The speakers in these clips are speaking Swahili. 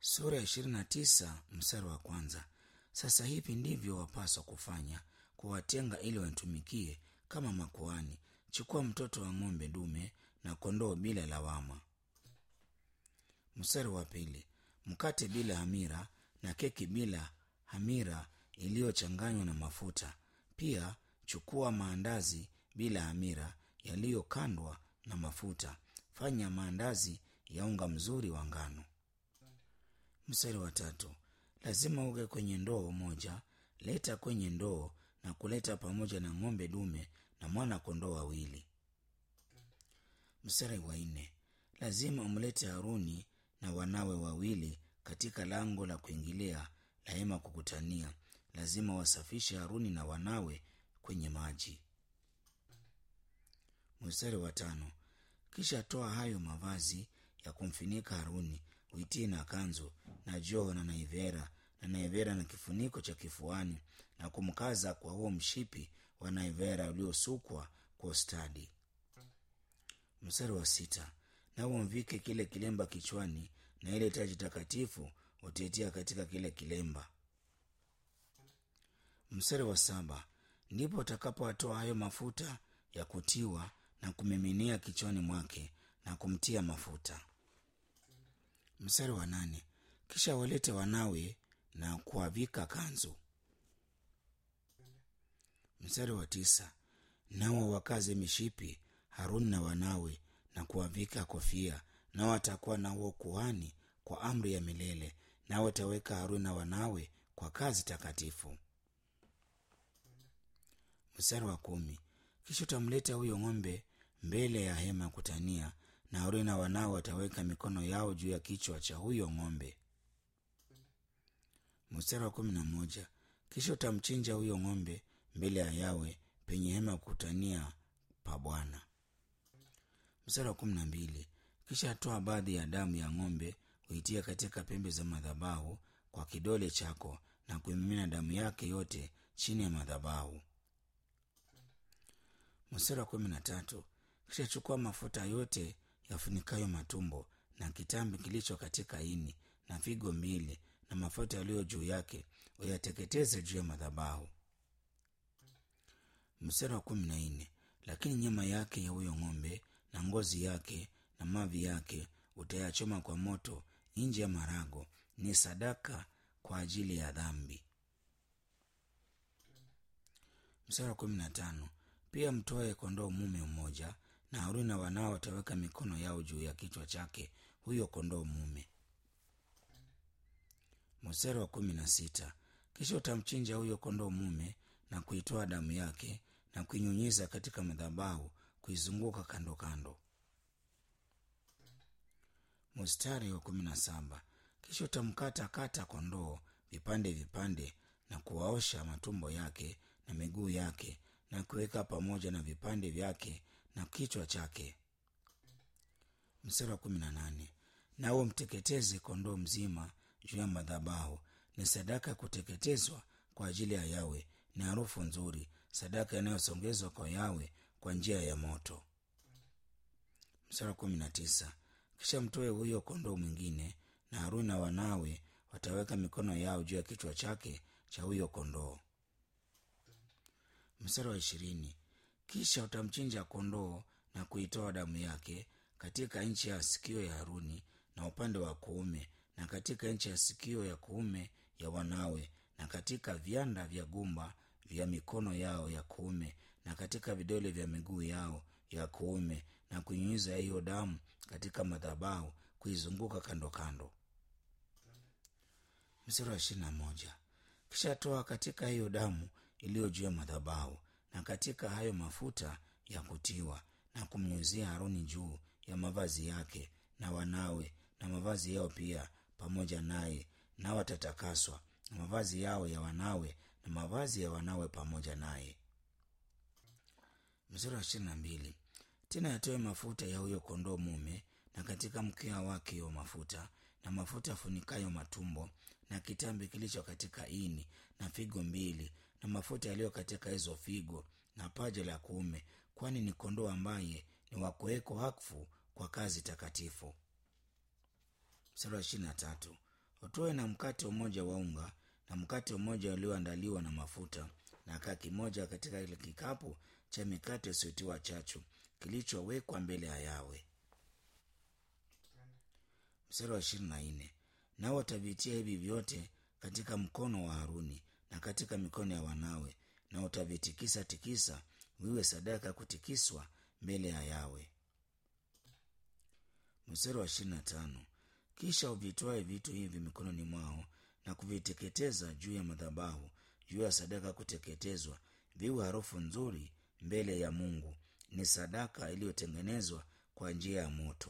sura ya ishirini na tisa mstari wa kwanza sasa hivi ndivyo wapaswa kufanya kuwatenga ili wanitumikie kama makuani chukua mtoto wa ng'ombe dume na kondoo bila lawama mstari wa pili mkate bila hamira na keki bila hamira iliyochanganywa na mafuta pia chukua maandazi bila hamira yaliyokandwa na mafuta fanya maandazi ya unga mzuri wa ngano mstari wa tatu lazima uge kwenye ndoo moja leta kwenye ndoo na kuleta pamoja na ng'ombe dume na mwana kondoo wawili mstari wa nne lazima umlete haruni na wanawe wawili katika lango la kuingilia la hema kukutania lazima wasafishe haruni na wanawe kwenye maji mstari wa tano kisha toa hayo mavazi ya kumfinika haruni uitie na kanzu na joo na naivera na naivera na kifuniko cha kifuani na kumkaza kwa huo mshipi wa naivera uliosukwa kwa ustadi mstari wa sita nawe umvike kile kilemba kichwani na ile taji takatifu utaitia katika kile kilemba mstari wa saba ndipo utakapowatoa hayo mafuta ya kutiwa na kumiminia kichwani mwake na kumtia mafuta mstari wa nane kisha walete wanawe na kuwavika kanzu mstari wa tisa nao wakaze mishipi haruni na wanawe na kuwavika kofia nao watakuwa na huo kuhani kwa amri ya milele nao wataweka haruni na wanawe kwa kazi takatifu mstari wa kumi kisha utamleta huyo ng'ombe mbele ya hema ya kutania na haruni na wanawe wataweka mikono yao juu ya kichwa cha huyo ng'ombe mstari wa kumi na moja kisha utamchinja huyo ng'ombe mbele ya yawe penye hema ya kukutania pa bwana mstari wa kumi na mbili kisha toa baadhi ya damu ya ng'ombe uitia katika pembe za madhabahu kwa kidole chako na kuimimina damu yake yote chini ya madhabahu mstari wa kumi na tatu kisha chukua mafuta yote yafunikayo matumbo na kitambi kilicho katika ini na figo mbili na mafuta yaliyo juu yake uyateketeze juu ya madhabahu mstari wa kumi na nne lakini nyama yake ya huyo ng'ombe na ngozi yake na mavi yake utayachoma kwa moto nje ya marago ni sadaka kwa ajili ya dhambi mstari wa kumi na tano pia mtoe kondoo mume mmoja na haruni na wanao wataweka mikono yao juu ya kichwa chake huyo kondoo mume mstari wa kumi na sita kisha utamchinja huyo kondoo mume na kuitoa damu yake na kuinyunyiza katika madhabahu kuizunguka kando kando mstari wa kumi na saba kisha utamkata kata kondoo vipande vipande na kuwaosha matumbo yake na miguu yake na kuweka pamoja na vipande vyake na kichwa chake mstari wa kumi na nane nawe mteketeze kondoo mzima juu ya madhabahu ni sadaka ya kuteketezwa kwa ajili ya yawe ni harufu nzuri sadaka inayosongezwa kwa yawe kwa njia ya moto mstari wa kumi na tisa kisha mtoe huyo kondoo mwingine na haruni na wanawe wataweka mikono yao juu ya kichwa chake cha huyo kondoo mstari wa ishirini kisha utamchinja kondoo na kuitoa damu yake katika nchi ya sikio ya haruni na upande wa kuume na katika nchi ya sikio ya kuume ya wanawe na katika vianda vya gumba vya mikono yao ya kuume na katika vidole vya miguu yao ya kuume na kunyunyiza hiyo damu katika madhabahu kuizunguka kando kando mstari wa ishirini na moja kisha toa katika hiyo damu iliyo juu ya madhabahu na katika hayo mafuta ya kutiwa na kumnyuzia haruni juu ya mavazi yake na wanawe na mavazi yao pia pamoja naye nao watatakaswa na mavazi yao ya wanawe na mavazi ya wanawe pamoja naye mstari wa ishirini na mbili tena yatoe mafuta ya huyo kondoo mume na katika mkia wake hiyo mafuta na mafuta yafunikayo matumbo na kitambi kilicho katika ini na figo mbili na mafuta yaliyo katika hizo figo na paja la kuume kwani ni kondoo ambaye ni wakuweko wakfu kwa kazi takatifu mstari wa ishirini na tatu utoe na mkate mmoja wa unga na mkate mmoja ulioandaliwa na mafuta na kaa kimoja katika ile kikapu cha mikate isiyotiwa chachu kilichowekwa mbele ya yawe mstari wa ishirini na nne nao watavitia hivi vyote katika mkono wa haruni na katika mikono ya wanawe na utavitikisa tikisa viwe sadaka ya kutikiswa mbele ya yawe mstari wa ishirini na tano kisha uvitwae vitu hivi mikononi mwao na kuviteketeza juu ya madhabahu juu ya sadaka ya kuteketezwa viwe harufu nzuri mbele ya mungu ni sadaka iliyotengenezwa kwa njia ya moto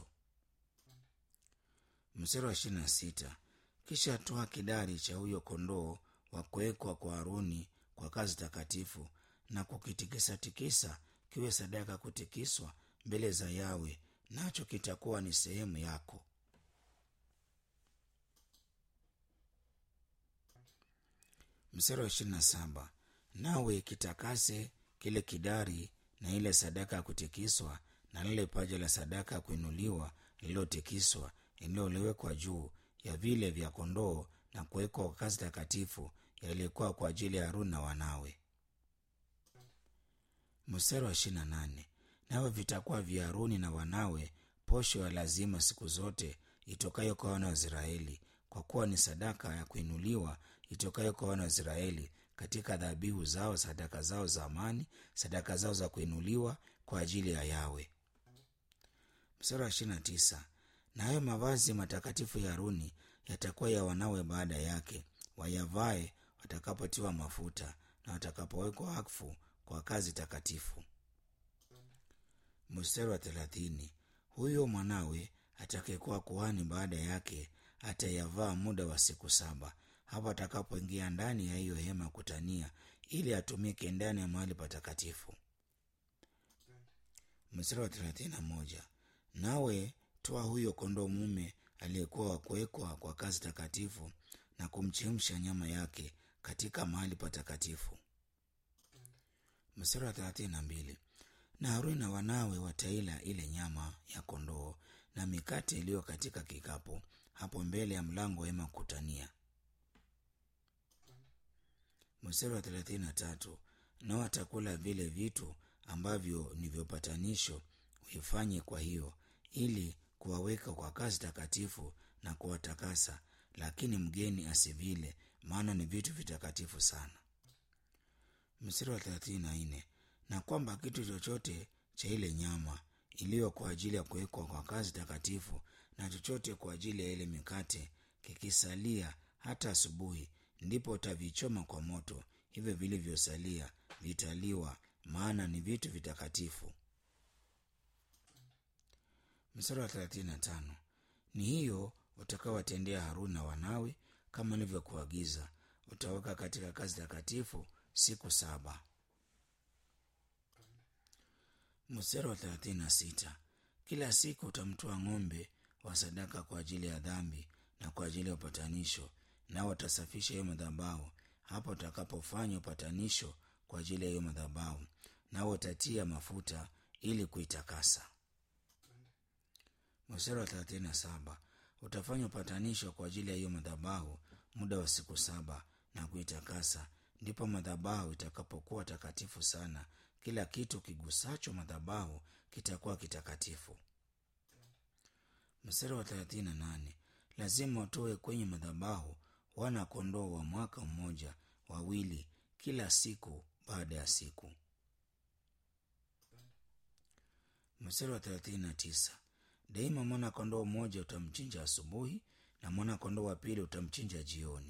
mstari wa ishirini na sita kisha toa kidari cha huyo kondoo wa kuwekwa kwa haruni kwa kazi takatifu na kukitikisatikisa kiwe sadaka ya kutikiswa mbele za yawe nacho kitakuwa ni sehemu yako mstari wa ishirini na saba nawe kitakase kile kidari na ile sadaka ya kutikiswa na lile paja la sadaka ya kuinuliwa lililotikiswa lililoliwekwa juu ya vile vya kondoo na kuwekwa kwa kazi takatifu yaliyokuwa kwa ajili ya haruni na wanawe mstari wa ishirini na nane nawe vitakuwa vya haruni na wanawe posho ya lazima siku zote itokayo kwa wana wa israeli kwa kuwa ni sadaka ya kuinuliwa itokayo kwa wana wa israeli katika dhabihu zao sadaka zao za amani sadaka zao za kuinuliwa kwa ajili ya yawe mstari wa ishirini na tisa na hayo mavazi matakatifu ya haruni yatakuwa ya wanawe baada yake wayavae watakapotiwa mafuta na watakapowekwa wakfu kwa kazi takatifu mstari wa thelathini huyo mwanawe atakayekuwa kuhani baada yake atayavaa muda wa siku saba hapo atakapoingia ndani ya hiyo hema kutania ili atumike ndani ya mahali patakatifu mstari wa thelathini na moja nawe toa huyo kondoo mume aliyekuwa wa kuwekwa kwa kazi takatifu na kumchemsha nyama yake katika mahali patakatifu mstari wa thelathini na mbili na haruni na wanawe wataila ile nyama ya kondoo na mikate iliyo katika kikapu hapo mbele ya mlango wa hema kutania mstari wa thelathini na tatu nao watakula vile vitu ambavyo ni vyopatanisho uifanye kwa hiyo ili kuwaweka kwa kazi takatifu na kuwatakasa lakini mgeni asivile maana ni vitu vitakatifu sana mstari wa thelathini na nne na kwamba kitu chochote cha ile nyama iliyo kwa ajili ya kuwekwa kwa kazi takatifu na chochote kwa ajili ya ile mikate kikisalia hata asubuhi ndipo utavichoma kwa moto hivyo vilivyosalia vitaliwa maana ni vitu vitakatifu mstari wa thelathini na tano ni hiyo utakaowatendea haruni na wanawe kama nilivyokuagiza utaweka katika kazi takatifu siku saba mstari wa thelathini na sita kila siku utamtoa ng'ombe wa sadaka kwa ajili ya dhambi na kwa ajili ya upatanisho nao watasafisha hiyo madhabahu hapo utakapofanya upatanisho kwa ajili ya hiyo madhabahu nao utatia mafuta ili kuitakasa mstari wa thelathini na saba utafanya upatanisho kwa ajili ya hiyo madhabahu muda wa siku saba na kuitakasa ndipo madhabahu itakapokuwa takatifu sana kila kitu kigusacho madhabahu kitakuwa kitakatifu mstari wa thelathini na nane lazima utoe kwenye madhabahu wana kondoo wa mwaka mmoja wawili kila siku baada ya siku mstari wa thelathini na tisa daima mwana kondoo mmoja utamchinja asubuhi na mwana kondoo wa pili utamchinja jioni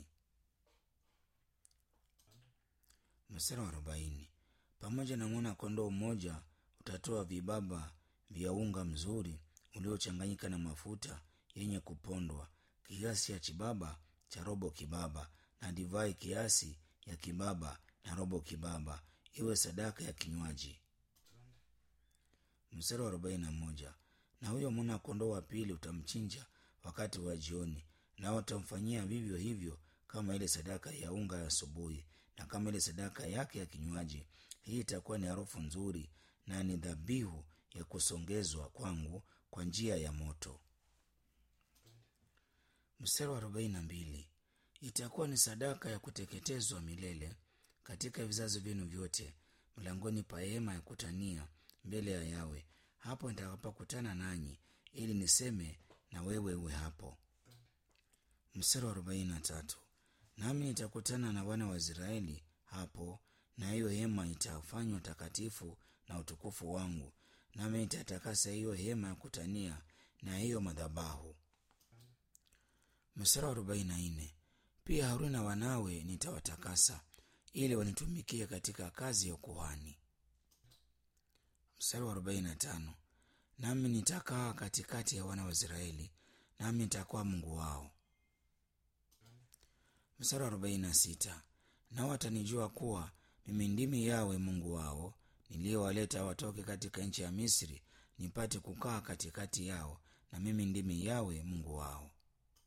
mstari wa arobaini pamoja na mwana kondoo mmoja utatoa vibaba vya unga mzuri uliochanganyika na mafuta yenye kupondwa kiasi ya chibaba cha robo kibaba na divai kiasi ya kibaba na robo kibaba iwe sadaka ya kinywaji mstari wa arobaini na moja na huyo mwana kondoo wa pili utamchinja wakati wa jioni nao utamfanyia vivyo hivyo kama ile sadaka ya unga ya asubuhi na kama ile sadaka yake ya kinywaji hii itakuwa ni harufu nzuri na ni dhabihu ya kusongezwa kwangu kwa njia ya moto mstari wa arobaini na mbili itakuwa ni sadaka ya kuteketezwa milele katika vizazi vyenu vyote mlangoni pa hema ya kutania mbele ya yawe hapo nitakapokutana nanyi ili niseme na wewe uwe hapo mstari wa arobaini na tatu nami nitakutana na wana wa israeli hapo na hiyo hema itafanywa takatifu na utukufu wangu nami nitatakasa hiyo hema ya kutania na hiyo madhabahu mstari wa arobaini na nne pia haruni na wanawe nitawatakasa ili wanitumikie katika kazi ya ukuhani mstari wa arobaini na tano nami nitakaa katikati ya wana wa israeli nami nitakuwa mungu wao mstari wa arobaini na sita nao watanijua kuwa mimi ndimi yawe mungu wao niliyowaleta watoke katika nchi ya misri nipate kukaa katikati yao na mimi ndimi yawe mungu wao